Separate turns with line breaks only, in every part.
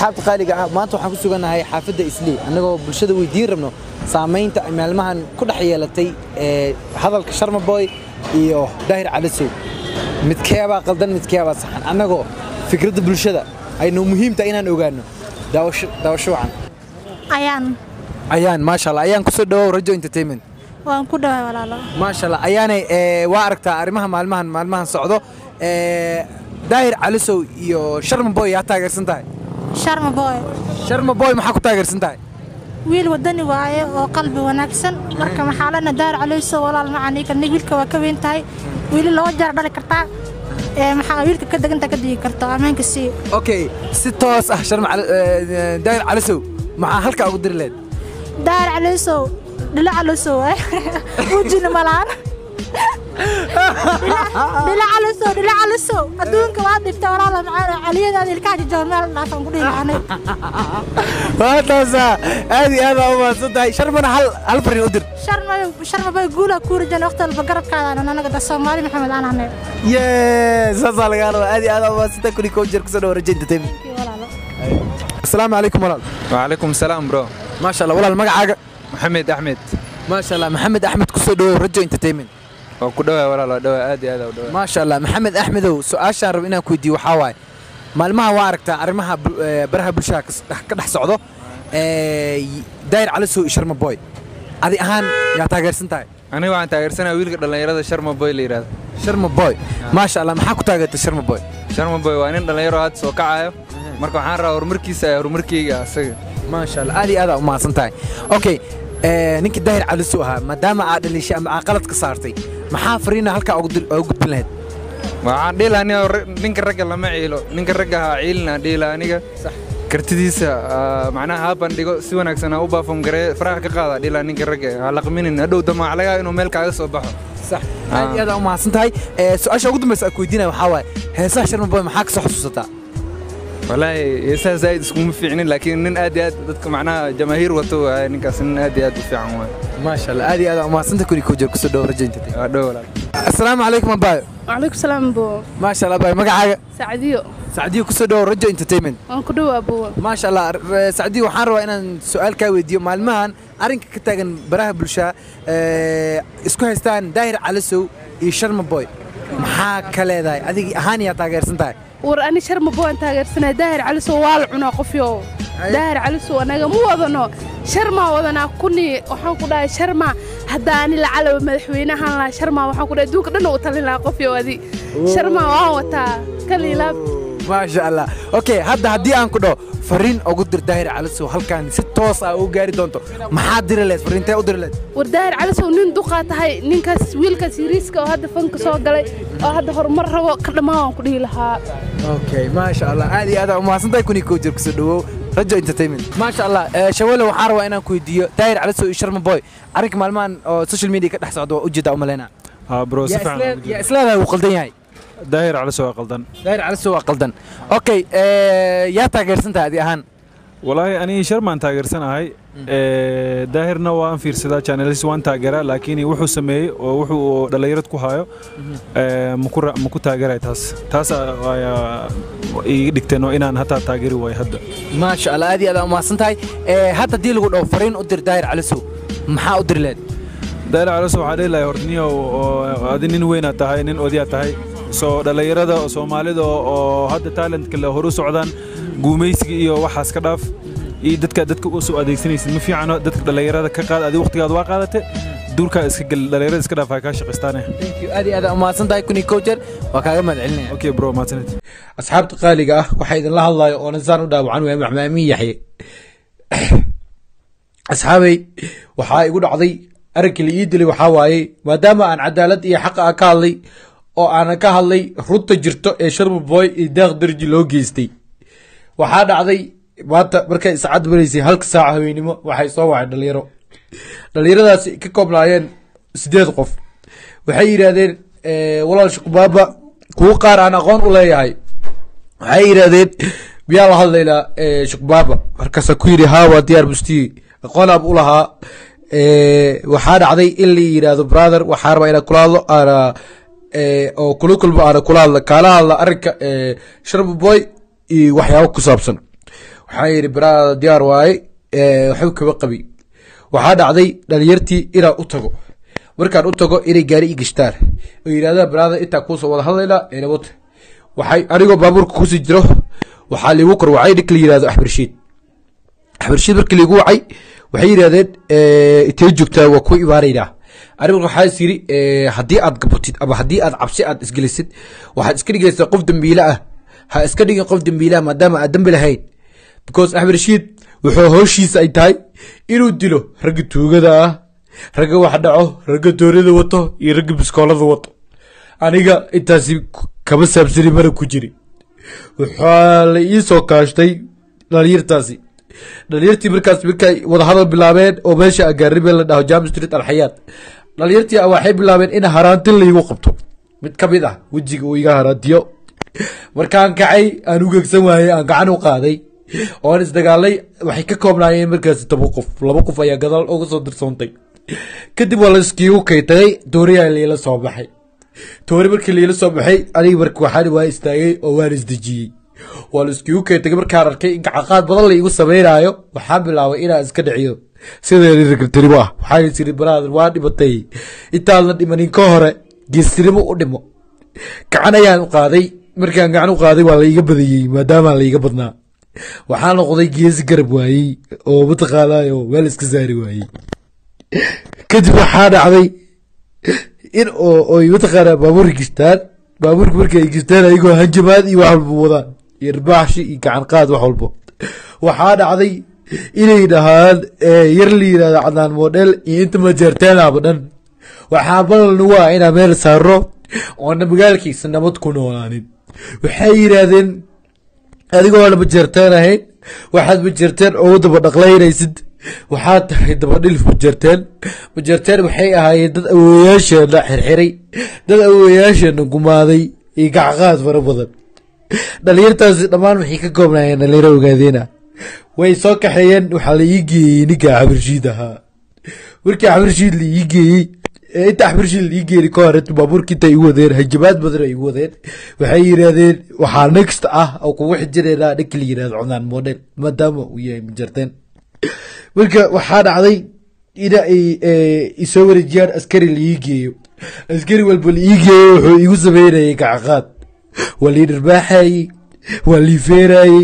asxaabta qaaliga ah maanta waxaan ku sugannahay xaafadda islii annagoo bulshada weydiin rabno saamaynta ay maalmahan ku dhex yeelatay ee hadalka sharmaboy iyo daahir calisow midkeebaa qaldan midkeebaa saxan annagoo fikradda bulshada aynu muhiimta inaan ogaanno daawasho daawasho wacan
ayaan
ayaan maasha allah ayaan kusoo dhawow rajo entertainment
waan ku dhawaa walaalo
maasha allah ayaanay ee, waa aragtaa arrimaha maalmahan maalmahan socdo ee, daahir calisow iyo sharmaboy yaa taageersan tahay
sharma boy
sharmaboy maxaa ku taageersan tahay
wiil wadani waaye oo qalbi wanaagsan marka maxaa lena daar calayso walaal macaniga nig wiilka waa ka weyn tahay wiili laba jeer dhali kartaa ee maxaa wiilka ka deganta ka digi karto ammaanka sii
okay si toos ah sharma Cali- ee, daahir calisow maxaa halkaa ugu diri leed
daar calayso dhila calayso waaye wujina malaan dhila calayso dhila calayso adduunka waa dhibta walaala macaan caliyadaada ilkaha jajaba meel dhaafan ku dhihi lahanay
waa taasa aad iyo aad aa u mahadsan tahay sharmana hal hal farin u dir
sharma sharma bay guula ku rajan waqti walba garabkaada anaga da soomaali maxamed aan ahnay
yee saasaa lagaa rabaa aad iyo aad aa u mahadsan tahay kuni koo jeer kusoo dhawo rajo entertainment
walaalo
asalaamu calaykum walaal
وعليكم السلام برو
maasha allah walaal magacaaga
محمد احمد
maasha allah maxamed axmed kusoo dhawow rajo entertainment
waa ku dhawaa walaal waa dhawaa aad iyo aad u dhawaa
maasha allah maxamed axmedow su-aashaan rabo inaan ku weydiiyo waxaa waaye maalmaha waa aragtaa arrimaha bu- ee, baraha bulshada kas- dhex- ka dhex socdo ee, y- daahir calisow iyo sharma boy adi ahaan yaa taageersan tahay
aniga waxaan taageersanaa wiilka dhallinyarada sharma boy la yidhaahdo
sharma boy maasha allah maxaa ku taageertay sharma boy
sharma boy waa nin dhallinyaro hadda soo kacayo marka waxaan rabaa horumarkiisa ee horumarkeyga asaga
maasha allah aad iyo aad aa u mahadsan tahay okay ee, ninkii daahir calisow ahaa maadaama aad dhaliishay ama aad qalad ka saartay maxaa fariina halkaa ugu dir- ugu gudbin lahayd
waxaan dhihi lahaa aniga ra- ninka ragga lama ciilo ninka ragga ha ciilina dhihi lahaa aniga kartidiisa ah, macnaha ha bandhigo si wanaagsan ha u baafam garee faraha ka qaada dhihi lahaa ninka ragga ha laqminin hadhow damaac laga inuu meel kaaga soo baxo
sax aad iyo aad aa u mahadsan tahay ee, su-aasha ugu dambaysa aan ku weydiinaya waxaa waaye heesaha sharma boy maxaa ka soo xusuusataa
walaahi heesaha zaa'id iskuma fiicnin laakiin nin aad iyo aad dadka macnaha jamaahiir wato waaye ninkaas nin aad iyo aad u fiican waaye
maasha allah aad iyo aad aa u mahadsan tahay kuni koo jeer kusoo dhawo rajo entertainment
waa dhow walaal
asalaamu calaykum abaayo
وعليكم السلام بو
maasha allah abaayo magacaaga
سعديو
sacdiyo kusoo dhawo rajo entertainment
waan ku dhawaa buu
maasha allah r- sacdiyo waxaan rabaa inaan su-aal kaa weydiiyo maalmahan arrinka ka taagan baraha bulshada ee, isku haystaan daahir calisow iyo sharma boy maxaa ka leedahay adig ahaan yaa taageersan tahay
war ani sharma buu aan taageersanay daahir calisow waa la cunaa qofyo daahir calisow anaga ma wadano sharmaa wadanaa kuni waxaan ku dhahay sharma hadda ani lacalow madaxweynahan lahaa sharma waxaan ku dhahay adduunka dhan u talin lahaa qofyo adi sharma waan wataa kaliilaab
maasha allah okay hadda haddii aan ku dhaho fariin ugu dir daahir calisow halkan si toos ah ugu gaari doonto maxaa diri leed fariintee u diri leed
war daahir calisow nin duqaa tahay ninkaas wiilkaas yariiska oo hadda fanka soo galay oo hadda horumar rabo ka dhammaan waan ku dhihi lahaa
okay maasha allah aad iyo aad aa umahadsan tahay kuni koo jir kusoo dhawow rajo entertainment maasha allah eh, shawale waxaan rabaa inaan ku weydiiyo daahir calisow iyo sharma boy arrinka maalmahan oo social media ka dhex socda waa ujeedaa umaleyna
ها برو
yaa
سفعنا
islee- yaa isleedahay wuu qaldan yahay
داير على سواء قلدن
daahir calisow waa qaldan okay eh, yaa taageersan tahay adi ahaan
والله أنا شرمان تاجر سنة هاي إيه داهرنا وان في رسالة channels وان تاجرة لكن وحو سمي وحو دليرت كهايو إيه مكر مكو تاجرة تاس تاس يا يدكتنو إن أنا هتا تاجري واي هدا
maasha allah aad iyo aad aa umahadsan tahay Eh, hadda haddii lagu dhaho fariin u dir daahir calisow maxaa u diri leed
داير على سواء عليه لا يهرنيا وهذا نين وين تاهي نين أوديا تاهي soo dhalinyarada oo soomaalida oo oo hadda talentka le horu socdaan guumaysiga iyo waxaas ka dhaaf iyo dadka dadka u soo adeegsanaysid ma fiicano dadka dhalinyarada ka qaad adiga waqtigaad waa qaadate duurkaa iska gel dhalinyarada iska dhaaf ay kaa shaqaystaane
thank you aad iyo aad aa umahadsan tahay kuni coacher waa kaaga mahad celinaya
okay bro mahadsanid
asxaabta qaaliga ah waxaa idinla hadlayo oo nasaan u dhaawacan waa maxmaamin yaxye asxaabay waxaa igu dhacday arrinkii la ii dilay waxaa waaye maadaama aan cadaalad iyo xaqa ah ka hadlay oo aanan ka hadlay runta jirto ee sharma boy iyo deeq darji loo geystay waxaa dhacday maanta markay saacad maraysay halka saaca haweenimo waxay soo wacay dhalinyaro dhalinyaradaasi ka koobnaayeen sideed qof waxay yidhaahdeen eh, walaal shukubaaba kuwo qaar aan aqoon u leeyahay waxay yidhaahdeen miyaa la hadlaynaa eh, shukbaaba markaasa ku yidhi haa waa diyaar bustiye aqoonaab u lahaa Eh, waxaa dhacday in la yidhaahdo brother waxaa rabaa inaan kula hadlo aana eh, oo kula kulmo aana kula hadla kaala hadla arrinka eh, sharma boy iyo waxyaabo ku saabsan waxaa yidhi baraada diyaar waaye ee, waxba kaba qabi waxaa dhacday dhalinyartii inaan u tago markaan u tago inay gaari i gashtaan oo yidhahdaan baraada intaa kuusoo wada hadlaynaa ee nabad waxay anigoo baabuurka kusii jiro waxaa liigu korwacay ninka la yidhahdo axmed rashiid axmed rashiid markii liigu wacay waxay yidhahdeen eh, intee joogtaa waa ku imaanaynaa aniga waxaa is yiri eh, haddii aad gabatid ama haddii aad cabsi aad isgelisid waxaad iska dhigaysaa qof dembiile ah ha iska dhigin qof dembiile ah maadaama aad dembi lahayn because axmed rashiid wuxuu howshiisa ay tahay inuu dilo ragga tuugada ah ragga wax dhaco ragga doonida wato iyo ragga biskoolada wato aniga intaasi kama saabsani mana ku jiri waxaa la ii soo kaashtay dhalinyartaasi dhalinyartii markaas markay wadahadal bilaabeen oo meesha agaaribeen la dhaho jam street alxayaat dhalinyartii waxay bilaabeen in haraantin laigu qabto mid ka mid ah wejiga uu iga haraantiyo markaan kacay aan u gegsan waayey aan gacan u qaaday oon isdagaalay waxay ka koobnaayeen markaasi toban qof laba qof ayaa gadaal uga soo dirsoontay kadib waa la iskiigu kaytagay dooriyaa liila soo baxay toori markii liila soo baxay aniga marka waxaan waa istaagay oo waan isdejiyey waa la iskiigu kaytagay markaan arkay in gacaqaad badan la igu sameynaayo waxaan bilaabay inaan iska dhiciyo sideeni ragtirimo ah waxaan is iri baraadan waa dhimatay intaadan dhimanin ka hore geestinimo u dhimo gacan ayaan u qaaday markaan gacan u qaaday waa la iga badiyey maadaama la iga badnaa waxaa noqday geesi garab waayey oo mataqaanaayo meel iska saari waayey kadib waxaa dhacday in oo oy mataqaanaa baabuurka gistaan baabuurka markay gistaan ayagoo hanjamaad iyo wax walba wadaan iyo ribaaxshi iyo gacan qaad wax walbo waxaa dhacday inay dhahaan eh, yar la yidhahdo cadnaan model iyo inta majeerteenaba dhan waxaa ballan waa inaa meel saaro oona magaalkiisa nabad ku noolaanin waxay yidhaahdeen adigoo lama jeerteen ahayn waxaad majeerteen ugu daba dhaqlaynaysid waxaad tahay dabadhilif majeerteen majeerteen waxay ahaayeen dad awowayaasheena xirxiray dad awowayaasheena gumaaday iyo gacqaad fara badan dhalinyartaasi dhammaan waxay ka koobnaayeen dhalinyaro ogaadeena way soo kaxeeyeen waxaa la ii geeyey ninka xabirshiid ahaa markii xabirshiid la ii geeyey ee inta xabirshiid la ii geeyey ka hore baabuurka inta igu wadeen hajabaad badan ay igu wadeen waxay yidhaahdeen waxaa next ah oo kugu xijireynaa ninka la yidhahdo cunaan model maadaama uu yahay majarteen marka waxaa dhacday in ay eh, isoo wareejiyaan askari la ii geeyo askari walba la ii geeyo wuxuu igu sameynayay gacaqaad waa lii dharbaaxayey waa lii feerayey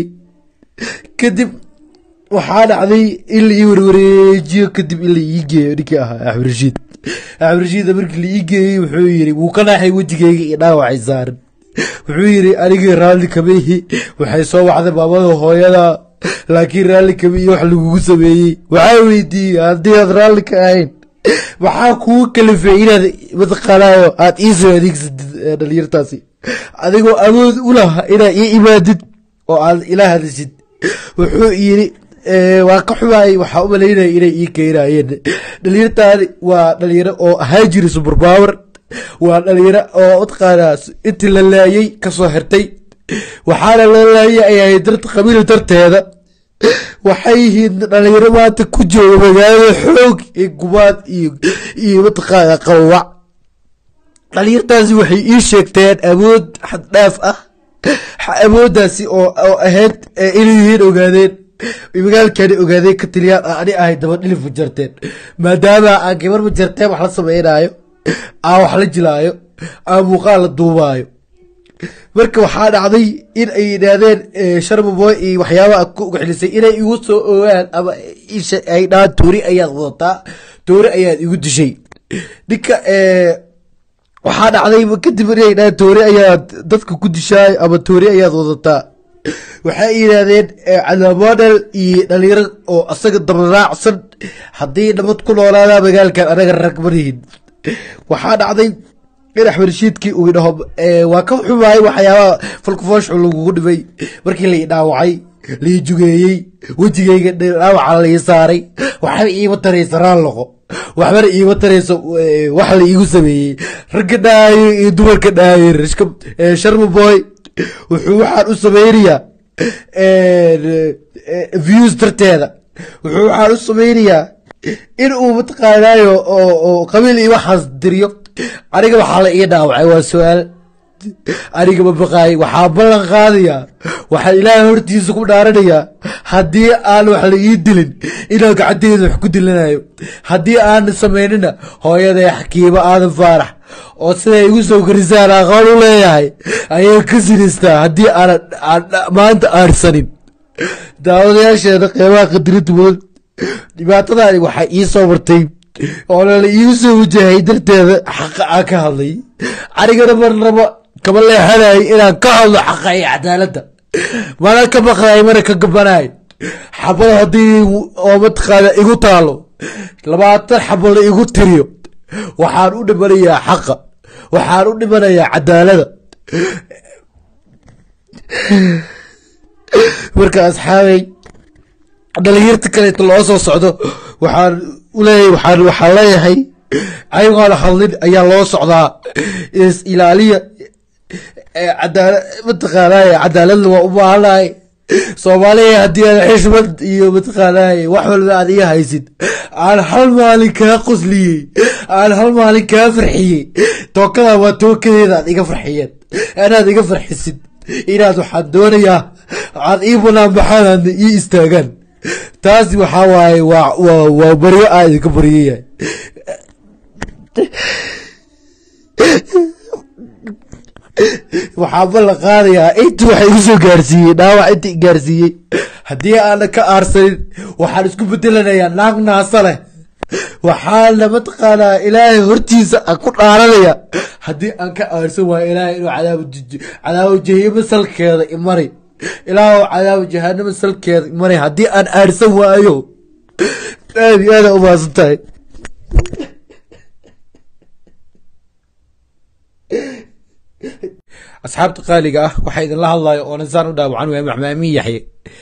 kadib waxaa dhacday in la ii warwareejiyo kadib in la ii geeyo ninkii ahaa axmed rashiid axmed rashiida markii la ii geeyey wuxuu yidhi wuu ka naaxay wejigayga iyo dhaawacay saaran wuxuu yidhi anigii raalli kama ihi waxay soo wacday maamada hooyada laakiin raalli kama iyo wax lagugu sameeyey waxaa weydiiyey haddii aad raalli ka ahayn maxaa kugu kalifay inaad mataqaanaayo aad ii soo adeegsatid eh, dhalinyartaasi adigoo awood u laha inaad ii imaadid oo aad ila hadashid wuxuu yidhi eh, waa ka xumaayay waxaa u malaynaya inay ii keenayeen dhalinyartaani waa dhalinyaro oo ahaa jiri superpower waa dhalinyaro oo mataqaanaa intii la laayay kasoo xirtay waxaana la laayay ay ahayd darta qabiil darteeda waxay yihiin dhalinyaro maanta ku jooga magaalada xoog iyo gumaad iyo iyo mataqaana qawawac dhalinyartaasi waxay ii sheegteen awood xad dhaaf ah awooddaasi oo oo ahayd eh, inay yihiin ogaadeen magaalkani ogaadeen ka tiliyaan ah ani ahay daba dhilif majarteen maadaama aan gabar majarteen wax la sameynaayo aan wax la jilaayo aan muuqaal la duubaayo marka waxaa dhacday in ay yidhaahdeen eh, sharmaboy iyo waxyaabaha ku ugaxilisay inay igu soo ogaan ama isha ay dhahaan toori ayaad wadataa toori ayaad igu dishay ninka eh, waxaa dhacday kadib inay dhahaan toori ayaad dadka ku dishaay ama toori ayaad wadataa waxay yidhaahdeen eh, cadamodel iyo dhalinyaro oo asaga dabaraacsan haddii nabad ku noolaada magaalkan anaga rag marihin waxaa dhacday in axmed rashiidkii uu dhaho eh, waa ka xumaayay waxyaabaha falkufooshu lagugu dhibay markii lai dhaawacay lai jugeeyey wejigayga dhaawaca lai saaray waxba iima taraysa raalloqo waxbana iima tarayso eh, wax la iigu sameeyey ragga dhaayo iyo dumarka dhaayo rishka eh, sharma boy wuxuu waxaan u sameynayaa eh, eh, views darteeda wuxuu waxaan u sameynayaa in uu mataqaanaayo oo oo qabiil iyo waxaas diriyo aniga waxaa la ii dhaawacay waa su-aal aniga ma baqaay waxaa ballan qaadayaa waxaa ilaahay hortiisa ku dhaaranayaa haddii aan wax la ii dilin inaan gacanteeda wax ku dilanayo haddii aan samaynina hooyaday xakiimo aadan faarax oo siday igu soo korisaan aqoon u leeyahay ayay ka sinistaa haddii aanan aan maanta aarsanin daawadayaasheeda qeybaha qadirinta mudan dhibaatadaani waxaa ii soo martay oo lala iigu soo wajahay darteeda xaqa aan ka hadlay anigana marnaba kama leexanay inaan ka hadlo xaqa iyo cadaaladda mana ka baqday mana ka gabanay xabada haddii oo mataqaana igu taalo labaatan xabo la igu tiriyo waxaan u dhimanayaa xaqa waxaan u dhimanayaa cadaalada marka asxaabay dhalinyarta kaleeto loo soo socdo waxaan uleeyahay waxaan waxaan leeyahay ayagoona hadlin ayaa loo socdaa is ilaaliya cadaala mataqaanaaye cadaaladna waa u baahanahay soomaaliya haddii aan xishmad iyo mataqaanaaye wax walba aad iga haysid aan hal maalin kaa qosliyey aan hal maalin kaa farxiyey tookada waa tookadeeda aad iga farxiyeen inaad iga farxisid inaad waxaan doonayaa aad ii banaan baxaan aadna ii istaagaan taasi waxaa waaye waa waa waa baryo aa idinka baryayahay waxaa ballan qaadayaa inta waxa igu soo gaarsiiyey dhaawac inta i gaarsiiyey haddii aanan ka aarsanin waxaan isku bedelanayaa naag naasa leh waxaana mataqaanaa ilaahay hortiisa aan ku dhaaranaya haddii aan ka aarsan waayo ilaahay inuu cadaabo cadaabo jahimo salkeeda imari ilaahu cadaabo jahanamo salkeeda imari haddii aan aarsan waayo aad iyo aada umaasan tahay asxaabta qaaliga ah waxaa idinla hadlayo oo nasaan u dhaawacan waaya maxmaamin yaxye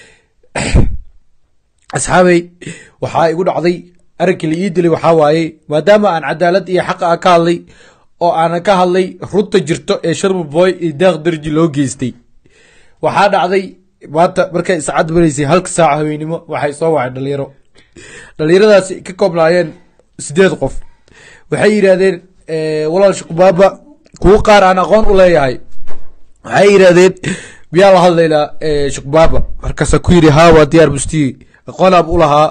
asxaabay waxaa igu dhacday arinkii la ii dilay waxaa waaye maadaama aan cadaalad iyo xaqa ah ka hadlay oo aanan ka hadlay runta jirto ee sharma boy iyo daaq darji loo geystay waxaa dhacday maanta markay iscad maraysay halka saaca haweynimo waxay soo wacay dhalinyaro dhalinyaradaasi ka koobnaayeen sideed qof waxay yidhaahdeen walaal shukubaaba kuwo qaar aan aqoon u leeyahay waxay yidhaahdeen miyaa la hadlaynaa shukbaaba markaasa ku yidhi haa waa diyaar mustiyi aqoon aab u lahaa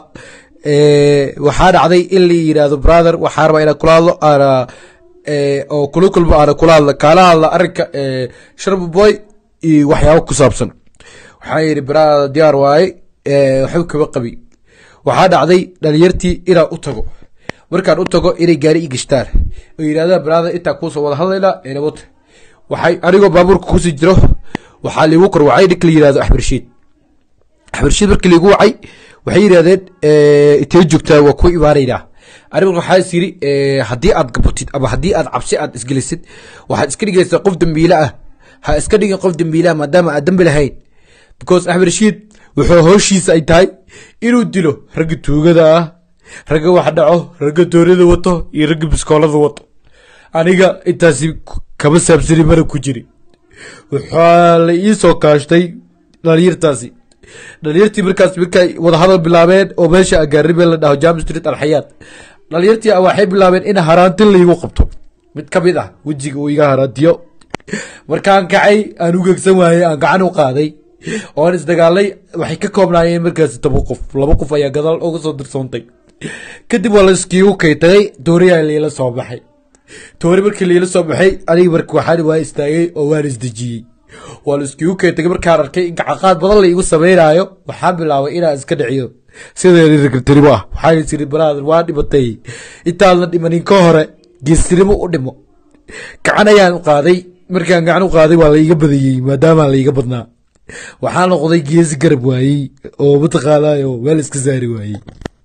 waxaa dhacday in la yidhaahdo brother waxaa rabaa inaan kula hadlo aana oo kula kulmo aana kula hadla kaala hadla arrinka sharma boy iyo waxyaabo ku saabsan waxaa yidhi brother diyaar waaye waxba kaba qabi waxaa dhacday dhalinyartii inaan u tago markaan u tago inay gaari i gashtaan oo yidhahdaan brother intaa kuusoo wada hadlaynaa enabota waxay anigoo baabuurka kusii jiro waxaa liigu kor wacay ninka la yidhahdo axbarshiid axbarshiid markii liigu wacay waxay yidhahdeen intee joogtaa waa ku imaanaynaa anigu waxaa is yiri haddii aad gabatid ama haddii aad cabsi aad isgelisid waxaad iska dhigaysaa qof dembiile ah ha iska dhigin qof dembiile ah maadaama aad dembi lahayn because axmed rashiid wuxuu howshiisa ay tahay inuu dilo ragga tuugada ah ragga wax dhaco ragga doonada wato iyo ragga biskoolada wato aniga intaasi kama saabsani mana ku jiri waxaa la ii soo kaashtay dhalinyartaasi dhalinyartii markaas markay wadahadal bilaabeen oo meesha agaaribee la dhaho jam street alxayaat dhalinyartii waxay bilaabeen in haraantin laigu qabto mid ka mid ah wejiga uu iga haraantiyo markaan kacay aan u gegsan waayey aan gacan u qaaday oon isdagaalay waxay ka koobnaayeen markaasi toban qof laba qof ayaa gadaal uga soo dirsoontay kadib waa la iskiigu kaytagay tooriyaa liila soo baxay toori markii liila soo baxay aniga marka waxaan waa istaagay oo waan isdejiyey waa la iskiigu kaytagay markaan arkay in gacaqaad badan la igu sameynaayo waxaan bilaabay inaan iska dhiciyo sideeni ragtirimo ah waxaan isiri brother waa dhimatay intaadan dhimanin ka hore geestinimo u dhimo gacan ayaan u qaaday markaan gacan u qaaday waa laiga badiyey maadaama laiga badnaa waxaa noqday geesi garab waayey oo mataqaanayo meel iska saari waayey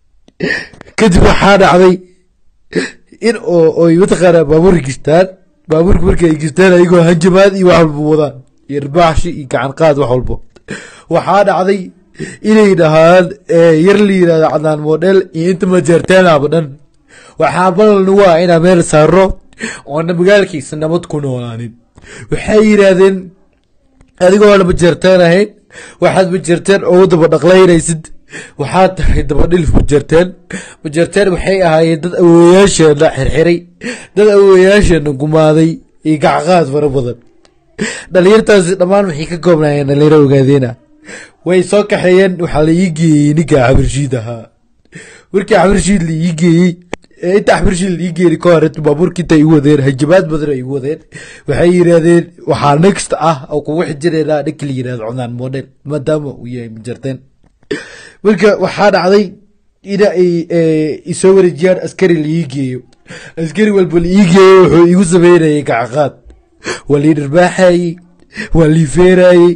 kadib waxaa dhacday in oo oy mataqaanaa baabuurka gishtaan baabuurka markii ay gishtaan ayagoo hanjamaad iyo wax walba wadaan iyo irbaaxshi iyo gacan qaad wax walba waxaa dhacday inay dhahaan yar la yidhahdo cadnaan model iyo inta majeerteenaba dhan waxaa balalna waa inaa meel saaro oona magaalkiisa nabad ku noolaanin waxay yidhaahdeen adigoo lama jeerteen ahayn waxaad majeerteen ugu daba dhaqlaynaysid waxaad tahay dabadhilif majeerteen majeerteen waxay ahaayeen dad awowayaasheena xirxiray dad awowayaasheena gumaaday iyo gacqaad fara badan dhalinyartaasi dhammaan waxay ka koobnaayeen dhalinyaro ogaadeena way soo kaxeeyeen waxaa la ii geeyey ninka xabarshiid ahaa markii xabarshiid la ii geeyey ee inta xabarshiid la ii geeyey ka hor inta baabuurka inta igu wadeen hajabaad badan ay igu wadeen waxay yidhaahdeen waxaa next ah oo kugu xijireynaa ninka la yidhahdo cunaan model maadaama uu yahay majarteen marka waxaa dhacday in ay eh, isoo wareejiyaan askari la ii geeyo askari walba la ii geeyo wuxuu igu sameynayay gacaqaad waa lii dharbaaxayey waa lii feerayey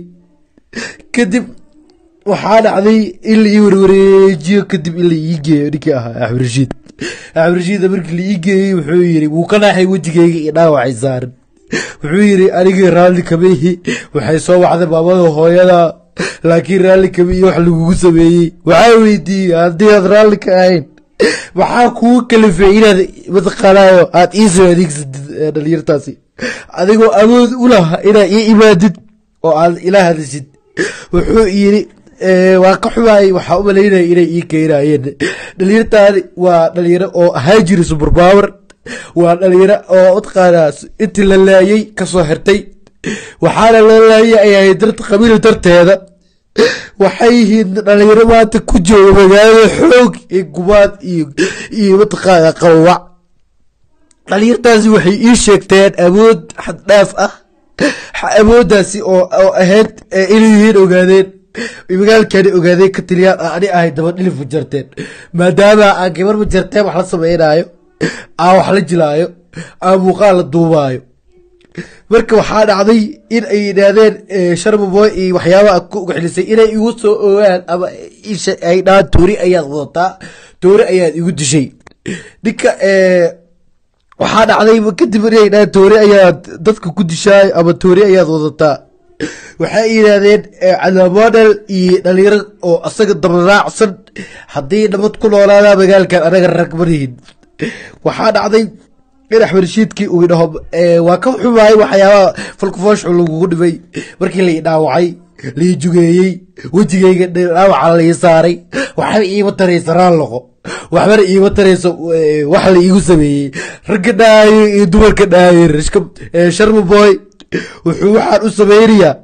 kadib waxaa dhacday in la ii warwareejiyo kadib in la ii geeyo ninkii ahaa axmed rashiid axmed rashiida markii la ii geeyey wuxuu yidhi wuu ka naaxay wejigayga iyo dhaawacay saaran wuxuu yidhi anigii raalli kama ihi waxay soo wacday maamada hooyada laakiin raalli kama iyo wax lagugu sameeyey waxaa weydiiyey haddii aad raalli ka ahayn maxaa kugu kalifay inaad mataqaanaayo aad ii soo adeegsatid eh, dhalinyartaasi adigoo awood u laha inaad ii imaadid oo aad ila hadashid wuxuu yidhi eh, waa ka xumaayay waxaa u malaynaya inay ii keenayeen dhalinyartaani waa dhalinyaro oo ahaa jiri superpower waa dhalinyaro oo mataqaanaa intii la laayay kasoo xirtay waxaana la laayay ay ahayd darta qabiil darteeda waxay yihiin dhalinyaro maanta ku jooga magaalada xoog iyo gubaad iyo iyo mataqaana qawawac dhalinyartaasi waxay ii sheegteen awood xad dhaaf ah awooddaasi oo oo ahayd eh, inay yihiin ogaadeen magaalkani ogaadeen ka taliyaan ah ani ahay daba dhilif ma jarteen maadaama aan gabar ma jarteen wax la sameynaayo aan wax la jilaayo aan muuqaal la duubaayo marka waxaa dhacday in ay yidhaahdeen eh, sharma boy iyo waxyaabaha ku ugaxilisay inay igu soo ogaan ama isha ay dhahaan toori ayaad wadataa toori ayaad igu dishay ninka eh, waxaa dhacday kadib inay dhahaan toori ayaad dadka ku dishaay ama toori ayaad wadataa waxay yidhaahdeen eh, calaamodel iyo dhalinyaro oo asaga dabaraacsan haddii nabad ku noolaadaa magaalkan anaga rag marihin waxaa dhacday in axmed rashiidkii uu idhaho eh, waa ka xumaayay waxyaabaha falkufooshu lagugu dhibay markii lai dhaawacay lai jugeeyey wejigayga dhaawaca lai saaray waxba iima taraysa raalloqo waxbana iima tarayso eh, wax la iigu sameeyey ragga dhaayo iyo dumarka dhaayo rishka eh, sharma boy wuxuu waxaan u sameynayaa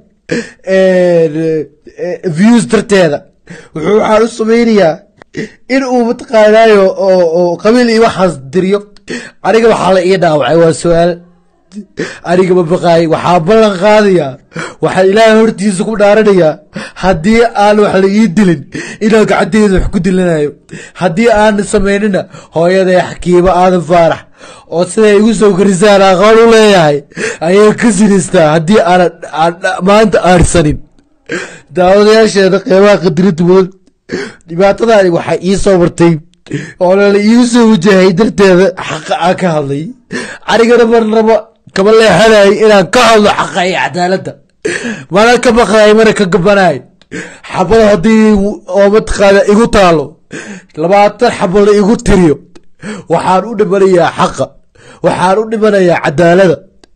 eh, eh, views darteeda wuxuu waxaan u sameynayaa in uu mataqaanaayo oo oo qabiil iyo waxaas diriyo aniga waxaa la ii dhaawacay waa su-aal aniga ma baqaay waxaa ballan qaadayaa waxaa ilaahay hortiisa ku dhaaranayaa haddii aan wax la ii dilin inaan gacanteeda wax ku dilanayo haddii aan samaynina hooyaday xakiimo aadan faarax oo siday igu soo korisaan aqoon u leeyahay ayay ka sinistaa haddii aanan aan maanta aarsanin daawadayaasheeda qeybaha qadirinta mudan dhibaatadaani waxaa ii soo martay oo lala iigu soo wajahay darteeda xaqa aan ka hadlay anigana marnaba kama leexanayo inaan ka hadlo xaqa iyo cadaaladda mana ka baqaay mana ka gabanay xabada haddii oo mataqaana igu taalo labaatan xabada igu tiriyo waxaan u dhimanayaa xaqa waxaan u dhimanayaa cadaalada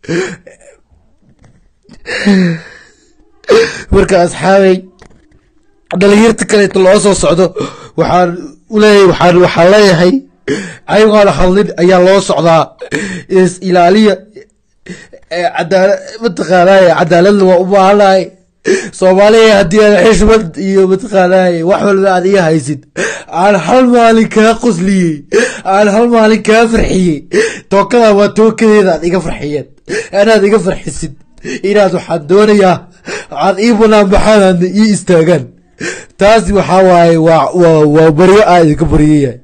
marka asxaabay dhalinyarta kaleeto loo soo socdo waxaan uleeyahay waxaan waxaan leeyahay ayagoona hadlin ayaa loo socdaa is ilaaliya ee cadaala mataqaanaaye cadaaladna waa u baahanahay soomaaliya haddii aan xishmad iyo mataqaanaaye wax walba aad iga haysid aan hal maalin kaa qosliyey aan hal maalin kaa farxiyey tookada waa tookadeeda aad iga farxiyeen anaad iga farxisid inaad waxaan doonayaa aad ii banaan baxaan aadna ii istaagaan taasi waxaa waaye waa waa waa baryo aa idinka baryayahay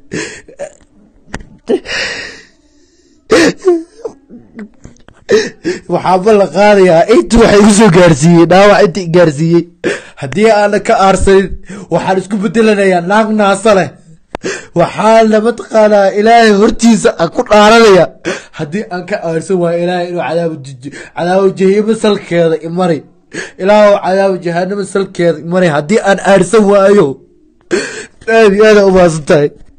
waxaa ballan qaadayaa inta waxa igu soo gaarsiiyey dhaawac inta i gaarsiiyey haddii aana ka aarsanin waxaan isku bedelanayaa naag naasa leh waxaana mataqaanaa ilaahay hortiisa aan ku dhaaranaya haddii aan ka aarsan waayo ilaahay inuu cadaabo cadaabo jahimo salkeeda imari ilaahu cadaabo jahanamo salkeeda imari haddii aan aarsan waayo aad iyo aada u maasan tahay